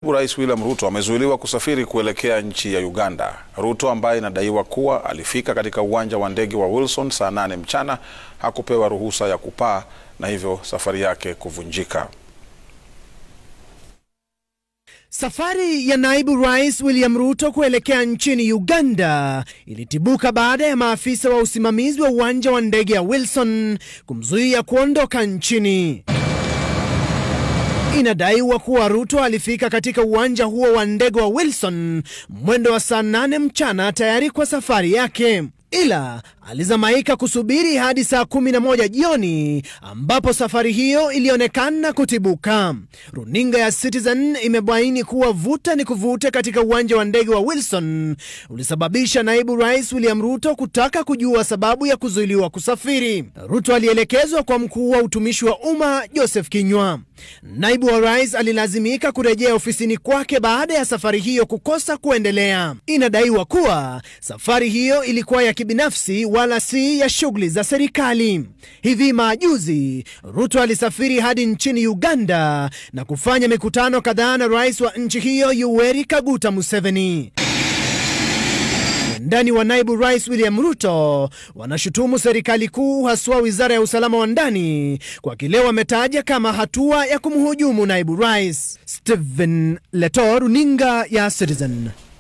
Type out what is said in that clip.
Rais William Ruto amezuiliwa kusafiri kuelekea nchi ya Uganda. Ruto ambaye inadaiwa kuwa alifika katika uwanja wa ndege wa Wilson saa nane mchana hakupewa ruhusa ya kupaa na hivyo safari yake kuvunjika. Safari ya naibu rais William Ruto kuelekea nchini Uganda ilitibuka baada ya maafisa wa usimamizi wa uwanja wa ndege ya Wilson kumzuia kuondoka nchini. Inadaiwa kuwa Ruto alifika katika uwanja huo wa ndege wa Wilson mwendo wa saa nane mchana tayari kwa safari yake, ila alizamaika kusubiri hadi saa kumi na moja jioni ambapo safari hiyo ilionekana kutibuka. Runinga ya Citizen imebaini kuwa vuta ni kuvute katika uwanja wa ndege wa Wilson ulisababisha naibu rais William Ruto kutaka kujua sababu ya kuzuiliwa kusafiri. Ruto alielekezwa kwa mkuu wa utumishi wa umma Joseph Kinyua. Naibu wa rais alilazimika kurejea ofisini kwake baada ya safari hiyo kukosa kuendelea. Inadaiwa kuwa safari hiyo ilikuwa ya kibinafsi wala si ya shughuli za serikali. Hivi majuzi Ruto alisafiri hadi nchini Uganda na kufanya mikutano kadhaa na rais wa nchi hiyo Yoweri Kaguta Museveni. Wandani wa naibu rais William Ruto wanashutumu serikali kuu, haswa wizara ya usalama wa ndani kwa kile wametaja kama hatua ya kumhujumu naibu rais. Stephen Leto, runinga ya Citizen.